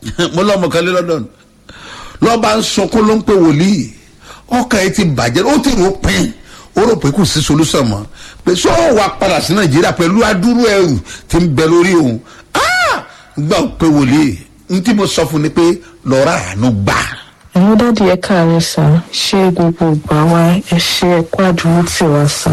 mo lọ́mọ kan lé london lọ́ba ń sunkún ló ń pè wòlíì ọkàn ẹ ti bàjẹ́ ó ti rò pín ó rò pé kò sí solúsàn mọ́ pé sọ wà padà sí nàìjíríà pẹ̀lú adúrú ẹrù tí ń bẹ lórí òun gbà pé wòlíì n tí mo sọ fún ni pé lọ́ọ́ rà àánú gbà ẹ̀yin dáàdi ẹ káàárẹ̀ sá ṣé gbogbo ìgbà wa ẹ ṣe ẹ̀kọ́ àdúró tì wá sá.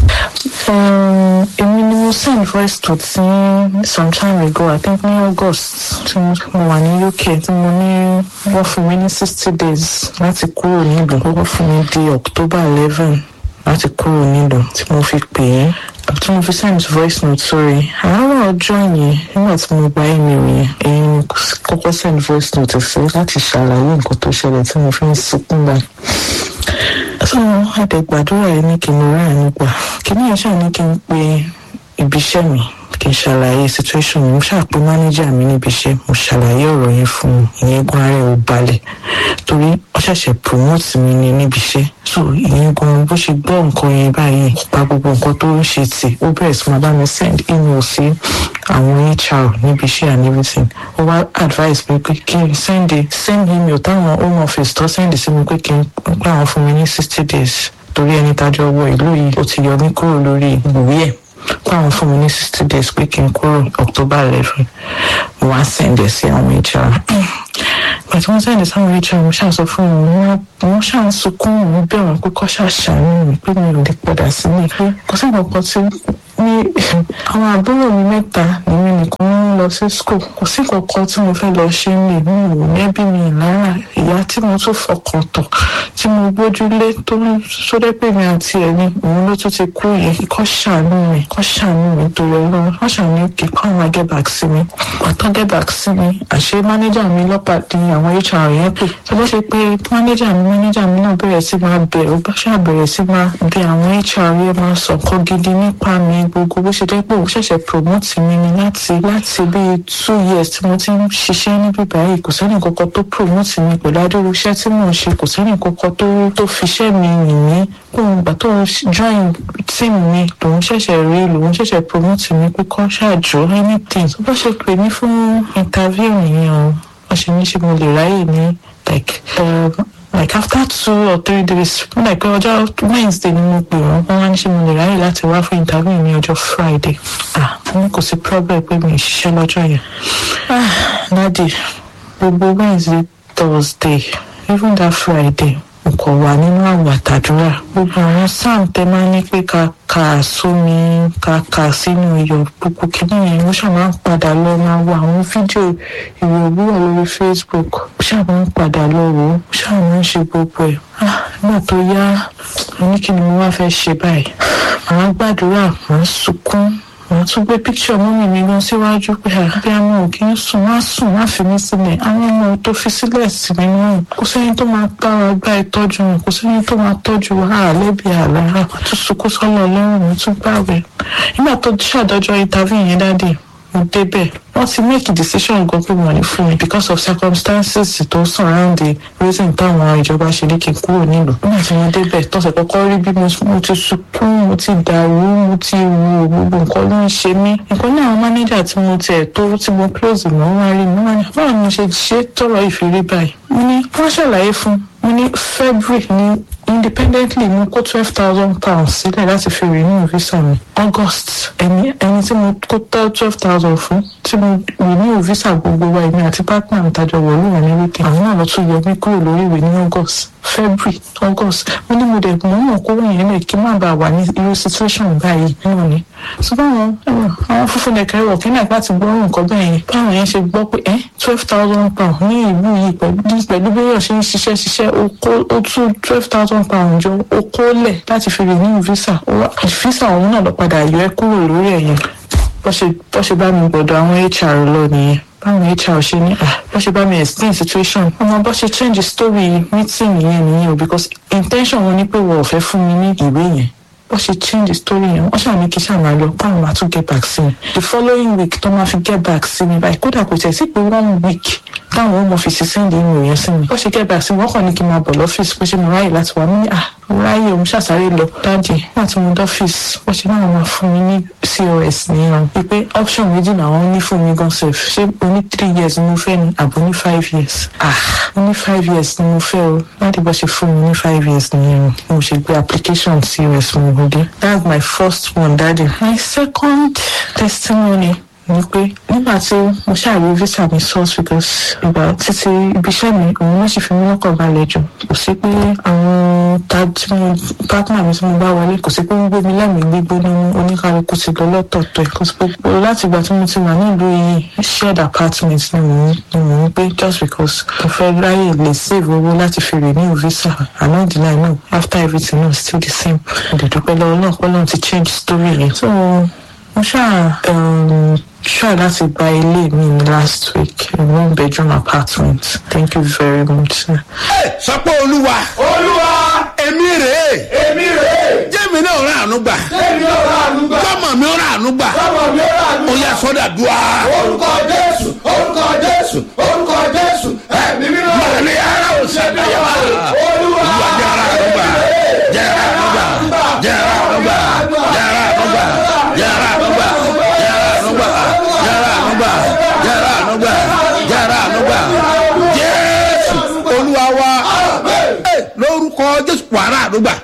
èmi ni mo send voice note sí some time ago i think ní august tí mo wà ní uk tí mo ní wọ́n fún mi ní sixty days láti kúrò nílùú wọ́n fún mi di october eleven láti kúrò nílùú tí mo fi pè é tí mo fi send voice note sórí àárọ̀ ọjọ́ yẹn nígbà tí mo gba email yẹn èyí ni kọ́kọ́ send voice note sí láti ṣàlàyé nǹkan tó ṣẹlẹ̀ tí mo fi ń sunkún gbà. so àdẹ̀gbàdúrà yìí ní kí n rí àánú gbà kí ni ẹ̀ṣà ní kí n pe ibiṣẹ́ mi kí n ṣàlàyé situation mi mo ṣàpè mánéjà mi níbi iṣẹ́ mo ṣàlàyé ọ̀rọ̀ yẹn fún un ìyẹn gan ara ẹ̀ ò balẹ̀ torí ó ṣẹ̀ṣẹ̀ promote mi ní níbi iṣẹ́ so ìyẹn gan bó ṣe gbọ́ nǹkan yẹn báyìí pa gbogbo nǹkan tó ń ṣe tì ó bẹ̀rẹ̀ sí máa bá mi send email sí àwọn hr níbi iṣẹ́ and everything ó wá advice mi pé kí n send send email táwọn home office tó send sí mi pé kí n pé àwọn fún mi ní sixty days torí ẹni tájọ wọ ìlú yìí ó ti yọ mí kúrò lórí ìwé ẹ̀ káwọn fún mi ní sixty days pé kí n kúrò october eleven mo wá sẹ́ndẹ̀ sí àwọn hr ìgbà tí wọ́n sẹ́ndẹ̀ sáwọn hr mo ṣàṣọ fún wọn wọ́n ṣàn sunkún òun bẹ̀ wọ́n pé kọ́ ṣàṣàánú mi pé mi ò lè padà sílé pé kò sí nǹkan tí ní àwọn àbúrò mi mẹ́ta nínú nìkan ń lọ sí school kò sí kankan tí mo fẹ́ lọ ṣe ń lè mí ìwò nẹ́bí mi lára ìyá tí mo tún fọkàn tọ̀ tí mo gbójúlé tó sódẹ́ pé mi àti ẹ̀ ni òun ló tún ti kú yẹn kọ́ ṣàánú mi kọ́ ṣàánú mi torí ọlọ́run wọ́n ṣàánú kí kọ́ àwọn get back sí mi pàtó get back sí mi àṣé mánéjà mi lọ́pàá di àwọn hr yẹn pè tó bá ṣe pé mánéjà mi mánéjà mi náà bẹ̀rẹ̀ sí máa bẹ̀ ó bá ṣàbẹ̀rẹ̀ sí máa bẹ àwọn hr yẹn máa sọ̀kọ́ gidi nípa mi gbogbo bó ṣe jẹ́ pé òun ṣẹ̀ṣẹ̀ promote mi ni láti láti bíi two years tí mo ti ń ṣiṣẹ́ níbí báyìí kò sẹ́ni kankan tó promote mi pẹ̀lú adúrú iṣẹ́ tí mò ń ṣe kò sẹ́ni kankan tó tó fiṣẹ́ mi yìn mí kóun gbà tó join team mi lòun ṣẹ̀ṣẹ̀ rí lòun ṣẹ̀ṣẹ̀ promote mi pé kọ́ ṣáàjò anything tó bá ṣe pè mí fún interview yẹn o wọ́n ṣe ní ṣe mo lè ráyè ní like um, like after two or three days wọn like ọjọ́ wednesday ni mo pè wọ́n wọ́n wá ní ṣe mo lè ráyè láti wá fún interview ní ọjọ́ friday ah wọn kò sí problem pé mi ì ṣiṣẹ́ lọ́jọ́ yẹn ah dadi gbogbo wednesday thursday even that friday mo kàn wà nínú àwọn àtàdúrà gbogbo àwọn sam tẹ máa ní pé ká kà sómi ká kà sínú iyọ̀ gbogbo kìíní yẹn mo ṣáà máa ń padà lọ máa wo àwọn fídíò ìwé òwúrọ̀ lórí facebook mo ṣáà máa ń padà lọ wò ó mo ṣáà máa ń ṣe gbogbo ẹ̀ ah nígbà tó yá mo ní kí ni mo wá fẹ́ ṣe báyìí màá gbàdúrà màá sunkún màá tún gbé píkṣọ mọ́mì mi lọ síwájú pé àbí àwọn ò kí ń sùn wá sùn wá fi mí sílẹ̀ àwọn ọmọ tó fi sílẹ̀ sí mi náà kò sẹ́ni tó máa bá wa gbá ìtọ́jú wọn kò sẹ́ni tó máa tọ́jú wa àlẹ́bí àlàrà tún sunkún sọ́nà ọlọ́run mi tún gbàgbé nígbà tó ṣàdọ́jọ́ interview yẹn dáadé mo débẹ̀ wọ́n ti make a decision gan pé wọ́n ní fún mi because of circumstances tó surround the reason táwọn ìjọba ṣe ní kí n kúrò nílùú nígbà tí wọ́n débẹ̀ tọ́sẹ̀ kọ́kọ́ rí bí mo ti sunkún mo ti dàrú mo ti wo gbogbo nǹkan ló ń ṣe mí nǹkan ní àwọn manager tí mo tiẹ̀ tó tí mo close mọ́ wá rí mi wọ́n ní báwo ni mo ṣe ṣe tọrọ ìfìrí báyìí mo ní wọ́n ṣàlàyé fún mo ní february ní independently mo kó twelve thousand pounds sílẹ̀ láti fi renew visa mi august ẹni ẹni tí mo kó twelve thousand fún tí mo renew visa gbogbo wa èmi àti partner mi tàjọ wọlé wọn ní weekend àwọn náà lọ tún yọ mí kúrò lórí ìwé ní august february august mo ní mo dẹ̀ mọ̀ mọ̀ kó wọ̀nyẹn lè kí n má bàa wà ní irú situation báyìí náà ni so báwọn àwọn funfun lẹ̀kẹ́ wọ̀ kí náà láti gbọ́ nǹkan bẹ́ẹ̀ yẹn báwọn yẹn ṣe gbọ́ pé ẹ́ twelve thousand pound ní ìlú yìí pẹ̀lú bí yóò ṣe ń ṣiṣẹ́ ṣiṣẹ́ ó tún twelve thousand pound jọ ó kó lẹ̀ láti fi renew visa visa òun náà lọ padà yọ ẹ́ kúrò lórí ẹ̀yìn bó ṣe bá mi gbọ́dọ̀ àwọn hr lọ nìyẹn báwọn hr ṣe ní bó ṣe bá mi explain situation ọmọ bó ṣe change story meeting yẹn nìyẹn o because intention wọn ni pé wọn ò fẹ́ fún mi ní ìwé yẹn wọ́n ṣe change the story yẹn wọ́n ṣàmì kí ṣàmà lọ báwọn máa tún get back sí mi the following week tó máa fi get back sí mi báyìí kódà kò tẹ̀ sí pé one week táwọn home office send email yẹn sí mi wọ́n ṣe get back sí mi wọ́n kàn ní kí n máa bọ̀ lọ́fíìsì pé ṣé mo ráyè láti wà mí ní ah mo ráyè òun ṣàṣàrè lọ dáàdì láti mo dọ́fíìsì wọ́n ṣe náà máa fún mi ní cos nìyẹn pé option méjì làwọn ní fún mi gan sef ṣé o ní three years ni mo fẹ́ ni àbò ní five years ah o ní five years ni mo fẹ́ o láti bá ṣe fún mi ní five years nìyẹn mo ṣe gbé application cos mi wọlé that's my first one daddy my second testimony ni pé nígbà tí mo ṣàrí visa mi source because ìgbà títí ibiṣẹ́ mi òun ló sì fi mí lọ́kàn balẹ̀ jù kò sí pé àwọn ta tí mo partner mi tí mo bá wọlé kò sí pé ń gbé mi lẹ́mìí gbígbóná oníkálukú ti lọ lọ́tọ̀ọ̀tọ̀ ẹ̀ kò sí pé láti ìgbà tí mo ti wà nílùú yìí shared apartment ni mò ń ni mò ń gbé just because mo fẹ́ ráyè lè save owó láti fi renew visa along the line náà after everything náà still the same mo dẹ̀ dúpẹ́ lọ́wọ́ náà pé lọ́n ti change story yẹn so mo ṣáà um, try láti gba ilé mi ní last week a one bedroom apartment thank you very much sir. sọ pé olúwa olúwa èmi rèé èmi rèé jẹ́mi náà rà àánú gbà èmi ò rà ànúgbà kọ́mọ mi rà àánú gbà ọmọ mi ò rà ó ànúgbà yẹ sọ́dà dùá. orúkọ jésù orúkọ jésù orúkọ jésù ẹ̀mí mímọ́ Màlẹ́ ara ò sẹ́dá yà wá. olúwa Olúwa jẹ́ ara àánú gbà jẹ́ ara àánú gbà jẹ́ ara àánú gbà jẹ́ ara àánú gbà jẹ́ ara àánú gbà jẹ́ ara àánú gbà jẹ́ ara àánú gbà jẹ́ ara àánú gbà jẹ́ ara àánú gbà jésù olúwa wa Ẹ, lórúkọ jésù wàrà àánú gbà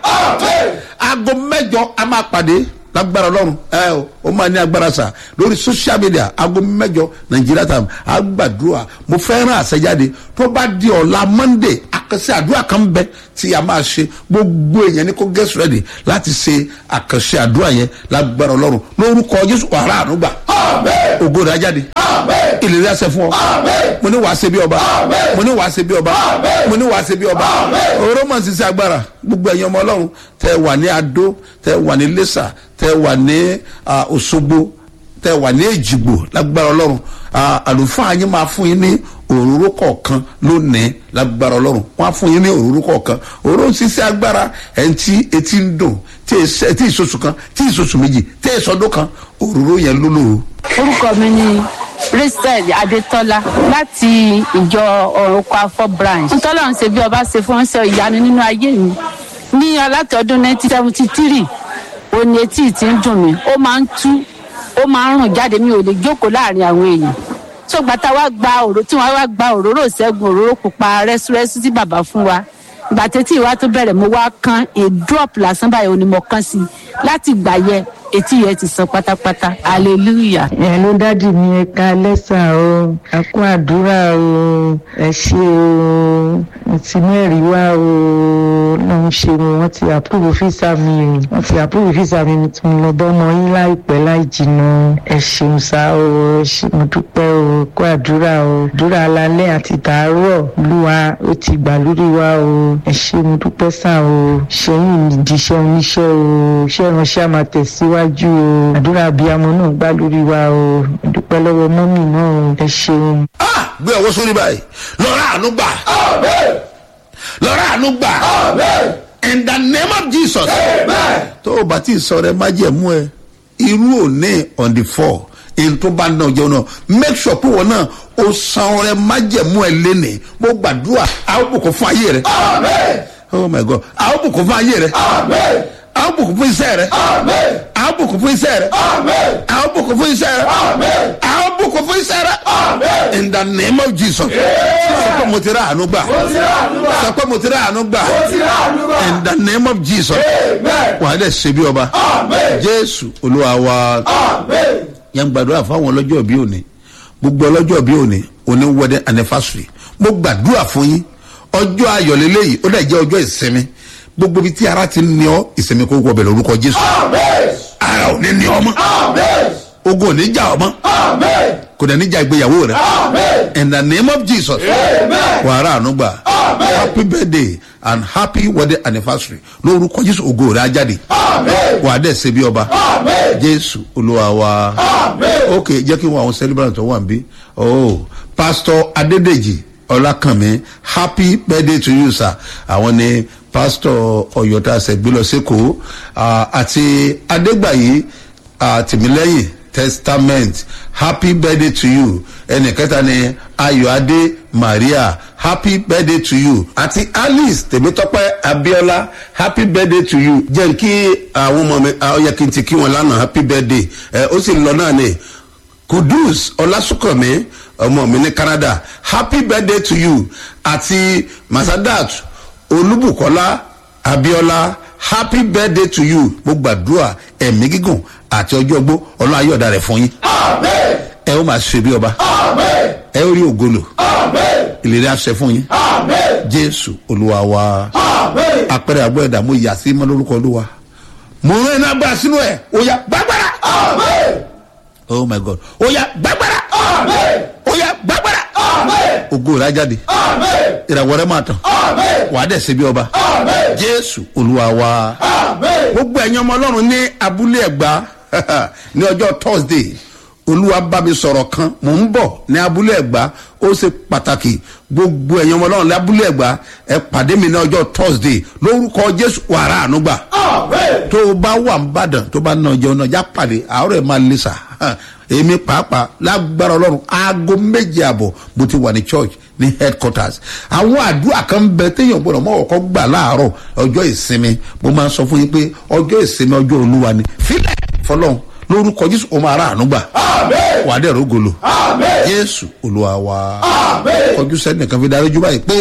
aago mẹjọ a máa pàdé lágbára ọlọrun ẹ o ó máa ní agbára sa lórí social media aago mẹjọ nàìjíríà tàm àgbàdua mo fẹ́ràn àṣẹjáde tó bá di ọ̀la monday àkànṣe àdúrà kan bẹ tí a máa ṣe gbogbo èèyàn ní kó get ready láti ṣe àkànṣe àdúrà yẹn lágbára ọlọrun lórúkọ jésù wàrà ànúgbà ògo rẹ̀ á jáde ìlérí àṣẹ fún ọ mo ní wàá ṣe bí ọba mo ní wàá ṣe bí ọba mo ní wàá ṣe bí ọba oró mọ̀ sí sí agbára gbogbo ẹ̀yin ọmọ ọlọ́run tẹ wà ní adó tẹ wà ní lẹ́sà tẹ wà ní ah, òṣogbo tẹ wà ní èjìgbò lágbára ọlọ́run Ah, àlùfáà yín máa fún yín ní òróró kọ̀ọ̀kan lónìí lágbára ọlọ́run wọ́n á fún yín ní òróró kọ̀ọ̀kan òróró ń ṣiṣẹ́ agbára ẹ̀ ń tí etí ń dùn tí èsì- tí ìṣoṣù kan tí ìṣoṣù méjì tí ìṣọdún kan òróró yẹn ló lò ó. orúkọ mi ni rachel adetola láti ìjọ ọ̀rùnkọ afọ branch ntọ́lọ́run ṣe bí ọba ṣe fún ṣe ìyanu nínú ayé mi ní aláti ọdún nineteen seventy three òní etí ti ń dùn mí ó máa ń tú ó máa ń rùn jáde mi ò lè jókòó láàrin àwọn èèyàn tó gbàtà wá gba òró tí wọn wá gba òróró ìṣẹ́gun òróró pupa rẹ́súrẹ́sú tí bàbá fún wa ìgbà tètè ìwà tó bẹ̀rẹ̀ mo wá kán a drop lásán báyìí òní mo kán sí i láti ìgbà yẹn etí yẹn ti sàn pátápátá hallelujah. ẹ ló dádì mi ẹ ká lẹ́sà o ẹ kú àdúrà o ẹ ṣe o mo ti mẹ́rìí wá o lọ́n ṣe mo wọ́n ti àpúrò físà mi o wọ́n ti àpúrò físà mi tí mo lọ bọ́mọ yín láìpẹ́ láì jìnnà ẹ ṣeun sá o ẹ ṣe mo dúpẹ́ o kú àdúrà o àdúrà alalẹ́ àti tàárọ̀ olúwa ó ti gbà lórí wa o ẹ ṣe mo dúpẹ́ sá o ṣẹ́yìn ìdíṣẹ́ oníṣẹ́ o iṣẹ́ ìránṣẹ́ àmà tẹ̀síwájú o àdúrà abiyamọ náà gbà lórí wa o mo dúpẹ́ lọ́wọ́ mọ́mì náà o ẹ ṣeun. Ah, gbé ọwọ́ sórí báyìí lọ́rọ̀ àánú gbà lọ́rọ̀ àánú gbà in the name of jesus tó o bá ti sọ rẹ má jẹ̀ mú ẹ irú òní on the four èyí tó bá náà jẹun náà make sure pé wọn náà o san rẹ má jẹ̀ mú ẹ lénìí mo gbàdúrà àwọn bùkún fún ayé rẹ oh my god àwọn bùkún fún ayé rẹ àwọn bùkún fún iṣẹ́ rẹ àwọn bùkún fún iṣẹ́ rẹ àwọn bùkún fún iṣẹ́ rẹ àwọn bùkún fún iṣẹ́ rẹ in the name of jesus sọ pé mo ti rà àánú gbà sọ pé mo ti rà àánú gbà in the name of jesus wàá dẹ̀ ṣe bí ọba jésù olúwa wa yẹn gbàdúrà fáwọn ọlọ́jọ́ bí òní gbogbo ọlọ́jọ́ bí òní òní wedding anniversary mo gbàdúrà fún yín ọjọ́ ayọ̀ lélẹ́yìí ó dẹ̀ jẹ́ ọjọ́ ìsinmi gbogbo ibi tí ara ti ní ọ ìsinmi kó wọ bẹ̀rẹ̀ orúkọ jésù ara ò ní ní ọmọ ogun ò ní já ọmọ kò dẹ̀ ní já ìgbéyàwó rẹ in the name of jesus wàhálà ànúgbà happy birthday and happy wedding anniversary lórúkọ jésù ògo rẹ á jáde wà á dẹ̀ ṣe bí ọba jésù olúwa wa ok jẹ́ kí n wọ àwọn celebrant tó wà ń bí oh pastor adédèjì ọlákànmí happy birthday to you sir àwọn ni pásítọ̀ ọ̀yọ́ tá a ṣẹ̀ gbé lọ sékòó àti adégbàyí tìmílẹ́yìn testament happy birthday to you ẹnì kẹta ni ayọ̀adé maria happy birthday to you àti alice tèmítọ́pẹ́ abiola happy birthday to you jẹ́ kí àwọn ọmọ mi ọ̀yẹ́ kí n ti kí wọn lánàá happy birthday ẹ ó sì lọ náà ni kudus ọlásùnkànmí ọmọ mi ní canada happy birthday to you àti masadat olúbùkọ́lá abiola happy birthday to you mo gbàdúrà ẹ̀mí gígùn àti ọjọ́ ogbó ọlọ́run ayọ̀dá rẹ̀ fún yín Amen. ẹ ó máa ṣe bí ọba Amen. ẹ ó rí ògolo Amen. ìlérí àṣẹ fún yín Amen. jésù olúwa wa Amen. apẹ̀rẹ̀ àgbọ̀ ẹ̀dá mo yà sí mọ́ lórúkọ olúwa mo rán iná gbà sínú ẹ̀ ó yà gbàgbára Amen. oh my god ó yà gbàgbára Amen. ó yà gbàgbára Amen. ògo rẹ̀ á jáde Amen. ìràwọ̀ rẹ̀ máa tàn Amen. wàá dẹ̀ ṣe bí ọba Amen. jésù olúwa wa. Amen. gbogbo ẹ̀yin ọmọ ọlọ́run ní abúlé ẹ̀gbá ní ọjọ́ thursday olúwa bá mi sọ̀rọ̀ kan mò ń bọ̀ ní abúlé ẹ̀gbá ó ṣe pàtàkì gbogbo ẹ̀yin ọmọ ọlọ́run ní abúlé ẹ̀gbá ẹ pàdé mi ní ọjọ́ thursday lórúkọ jésù wàrà ànúgbà Amen. tó o bá wà ń bàdàn tó bá ná jẹun náà já pàdé àárọ̀ ẹ̀ máa lè sà èmi pàápàá lágbára ọlọ́run aago méje àbọ̀ mo ti wà ní church ní headquarters àwọn àdúrà kan bẹ téèyàn gbọdọ̀ mọ́ ọ̀kọ́ gbà láàárọ̀ ọjọ́ ìsinmi mo máa ń sọ fún yín pé ọjọ́ ìsinmi ọjọ́ olúwa ni fílẹ̀ fọlọ́run lórúkọ jésù o máa rà àánú gbà Amen. wà á dẹ̀ rógolo Amen. jésù olúwa wa Amen. kọjú sẹ́ni kan fi darí jú báyìí pé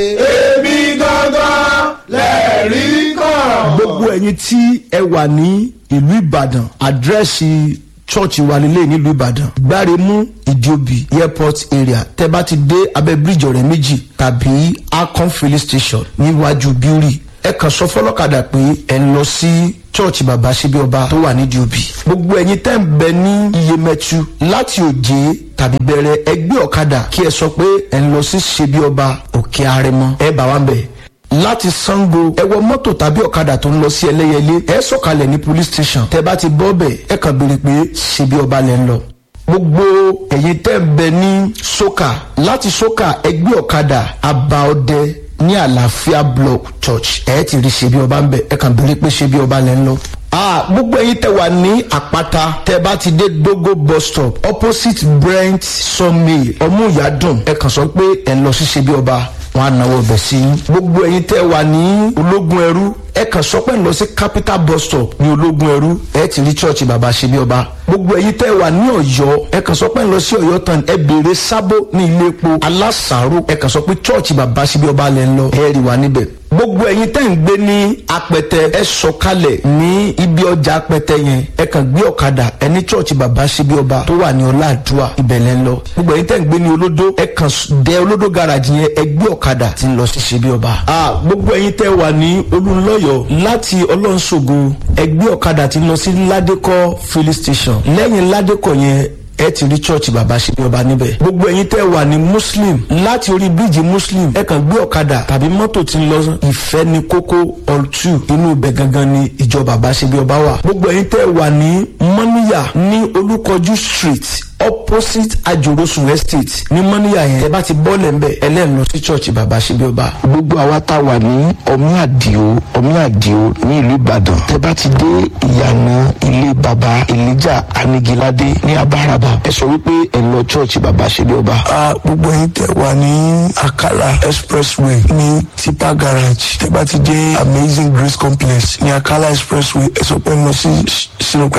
Èmi gangan lẹ́rìí kan. gbogbo ẹyin tí ẹ wà ní ìlú ìbàdàn àdírẹ́sì church wa nílé nílùú ìbàdàn gbáremú ìdíòbí airport area tẹ bá ti dé abẹ bíríjì ọrẹ méjì tàbí akon filling station níwájú bíórì ẹ kàn sọ fọlọ́kadà pé ẹ ń lọ sí church bàbá síbi ọba tó wà nídìí òbí gbogbo ẹyin tẹ́ ń bẹ ní iyemẹtu láti òjé tàbí bẹ̀rẹ̀ ẹgbẹ́ ọ̀kadà kí ẹ sọ pé ẹ ń lọ sí ṣebí ọba òkè arẹmọ ẹ bá wa ń bẹ̀ láti sango ẹ wọ mọ́tò tàbí ọ̀kadà tó ń lọ sí ẹlẹ́yẹlé ẹ sọ̀kalẹ̀ ní police station tẹ bá ti bọ́ bẹ̀ ẹ kàn béèrè pé ṣebí ọba lẹ́ ń lọ. gbogbo ẹ̀yin tẹ́ ń bẹ ní soka láti soka ẹgbẹ́ ọ̀kadà abaọdẹ ní àlàáfíà block church ẹ ti rí ṣebí ọba ń bẹ ẹ kàn béèrè pé ṣebí ọba lẹ́ ń lọ. Ah, gbogbo ẹyin tẹ wà ní àpáta tẹ bá ti dé dogo bus stop opposite brent sawmill ọmúyàdùn ẹ kàn sọ pé ẹ ń lọ sí ṣebí ọba wọn á náwó bẹ̀ sí i. gbogbo ẹyin tẹ wà ní ológun ẹrú ẹ kàn sọ pé ń lọ sí capital bus stop ní ológun ẹrú ẹ ti rí church bàbá ṣebí ọba. gbogbo ẹyin tẹ wà ní ọyọ ẹ kàn sọ pé ń lọ sí ọyọ tán ẹ béèrè sábó ní ilé epo alásàárò ẹ kàn sọ pé church bàbá ṣebí ọba lẹ ń lọ ẹ rí wa níbẹ̀ gbogbo ẹyin tẹ́ ń gbé ní apẹtẹ ẹ sọkalẹ̀ ní ibi ọjà apẹtẹ yẹn ẹ kàn gbé ọ̀kadà ẹ ní church bàbá síbi ọba tó wà ní ọláàdúà ibẹ̀lẹ̀ ń lọ gbogbo ẹyin tẹ́ ń gbé ní olódó ẹ kàn dẹ olódó garage yẹn ẹ gbé ọ̀kadà tí ń lọ sí síbi ọba. a gbogbo ẹyin tẹ́ wà ní olùlọ́yọ̀ láti ọlọ́nṣogo ẹ gbé ọ̀kadà tí ń lọ sí ládékọ́ filling station lẹ́yìn ládékọ́ yẹn ẹ ti rí church bàbá ṣe bí ọba níbẹ̀. gbogbo ẹ̀yin tẹ́ wà ní muslim láti orí bíríìjì muslim ẹ kàn gbé ọ̀kadà tàbí mọ́tò tí ń lọ ìfẹ́ ní kókó ọ̀tù inú ibẹ̀ gangan ni ìjọ bàbá ṣe bí ọba wà. gbogbo ẹ̀yin tẹ́ wà ní mọ́níyà ní olúkọjú street opposite ajorosun estate ní mọ́níyà yẹn tẹ́ bá ti bọ́ọ̀lẹ̀ ń bẹ̀ ẹlẹ́rìn lọ sí church bàbá ṣe bí ọba. gbogbo àwa tá a wà ní ọmí àdìo ọmí àdìo ní ìlú ìbàdàn tẹ bá ti dé ìyànà ilé baba elijah anigilade ní abáraba ẹ sọ wípé ẹ lọ church baba ṣẹlẹ ọba. a gbogbo yín tẹ wà ní akala expressway ní tipa garage tẹ bá ti dé amazing grace complex ní akala expressway ẹ sọ pé ẹ lọ sí sinukẹ